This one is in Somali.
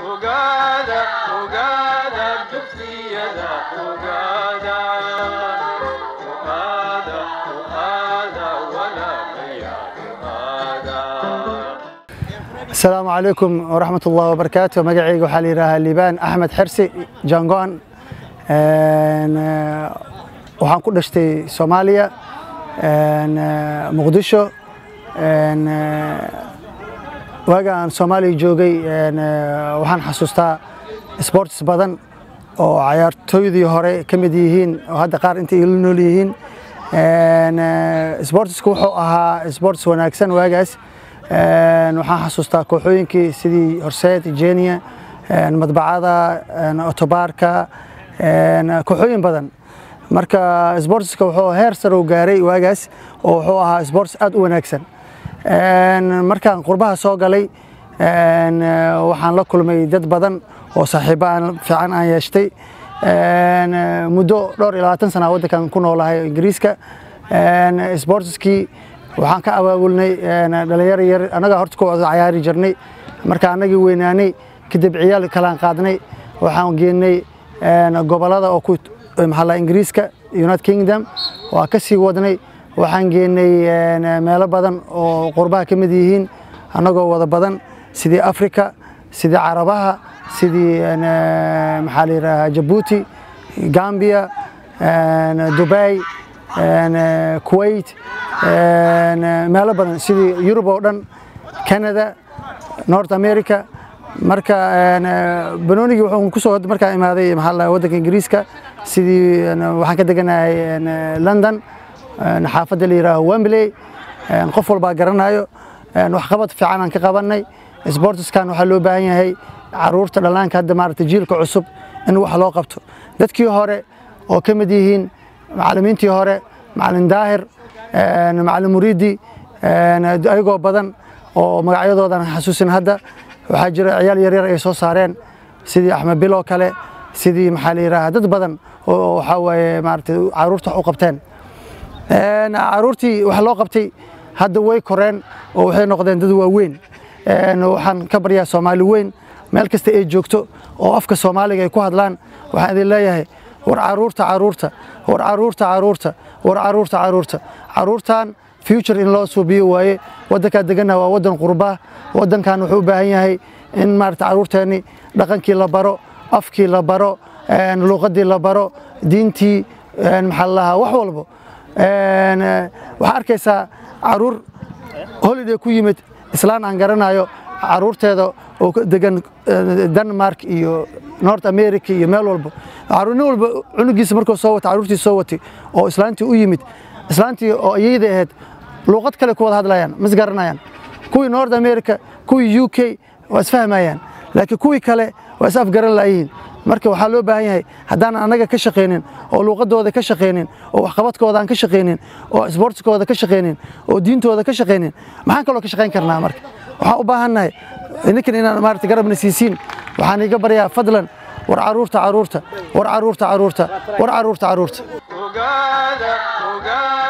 ogaada ogaada dugsiyada ogaada ogaada ogaada walaalayaal ogaada asalaamu calaykum waraxmat ullahi wabarakaatu magacayga waxaa la yidhaahaa liibaan axmed xersi jangoon Een, eh, waxaan ku dhashtay soomaaliya een, eh, muqdisho een, eh, waaga aan soomaaliya joogay een, eh, waxaan xasuustaa sports badan oo cayaartooydii hore ka mid yihiin oo hadda qaar inta ila nool yihiin Een, eh, sportsku wuxuu ahaa sports wanaagsan waagaas Een, waxaan xasuustaa kooxooyinkii sidii horseed jenia een, madbacada een, otobaarka een, kooxooyin badan marka sportska wuxuu heer sare u gaaray waagaas oo wuxuu ahaa sports aad u wanaagsan Een, markaan qurbaha soo galay een, eh, waxaan la kulmay dad badan oo saaxiibo aan fiican aan yeeshtay Een, eh, muddo dhowr iyo labaatan sana waddankan ku noolahay ingiriiska Een, sportskii waxaan ka abaabulnay een, dhalinyaro yar annagaa horta ku wada cayaari jirnay marka annagii weynaanay kadib ciyaal kalaan qaadnay waxaan geenay een, gobolada oo ku maxaa la ingiriiska united kingdom waa ka sii wadnay waxaan geenay een, meelo badan oo qurbaha ka mid yihiin annagoo wada badan sidii africa sidii carabaha sidii een, eh, maxaa la yidhaahaa jabuuti gambia een, dubai een, eh, kuwait een, eh, meelo badan sidii yurub oo dhan canada north america marka een, eh, banoonigii wuxuu kusoo wad- markaan imaaday maxaa la dhahaa waddanka ingiriiska sidii een, waxaan ka deganahay een, eh, london een, xaafadda la yidhaaho wembley een, qof walbaa garanayo een, waxqabad fiican aan ka qabanay sportskan waxaa loo baahan yahay caruurta dhallaanka hadda maaragtay jiilka cusub in wax loo qabto dadkii hore oo ka mid yihiin macallimiintii hore macallin daahir een, macallin muriidi een, ayagoo badan oo magacyadoodan xasuusin hadda waxaa jira ciyaal yaryar ay soo saareen sidii axmed bilo kale sidii maxaa la yidhaahaa dad badan oo waxaa waaye maaragtay caruurta wax u qabteen Een, caruurtii wax loo qabtay hadda way koreen oo waxay noqdeen dad waaweyn Een, waxaan ka baryaa soomaali weyn meel kasta ay joogto oo afka soomaaliga ay ku hadlaan waxaan idin leeyahay war caruurta caruurta war caruurta caruurta war caruurta caruurta caruurtan future in loo suubiyo waaye waddankaa deganna waa waddan qurbaa waddankan wuxuu u baahan yahay in maarata caruurteenni dhaqankii la baro afkii la baro een, luuqadii la baro diintii een, maxaa la dhahaa wax walbo Een, eh, waxaa arkaysaa caruur holiday ku yimid islaan aan garanayo caruurteeda oo ka degan eh, denmark iyo north america iyo meel walba caruur nin walba cunugiisa markuu soo watay caruurtii soo watay oo islaantii u yimid islaantii oo iyada ahayd luuqad kale ku wada hadlayaan mas garanayaan kuwii north america kuwii u k waa isfahmayaan laakiin kuwii kale waa is afgaran laayihiin marka waxaa loo baahan yahay haddaanan annaga ka shaqaynin oo luuqadooda ka shaqaynin oo waxqabadkooda aan ka shaqaynin oo sportskooda ka shaqaynin oo diintooda ka shaqaynin maxaan kaloo ka shaqayn karnaa marka waxaan u baahannahay ninkan inaan maarata garabna siisiin waxaan iga baryaa fadlan war caruurta caruurta war caruurta caruurta war caruurta caruurta ogaada ogaada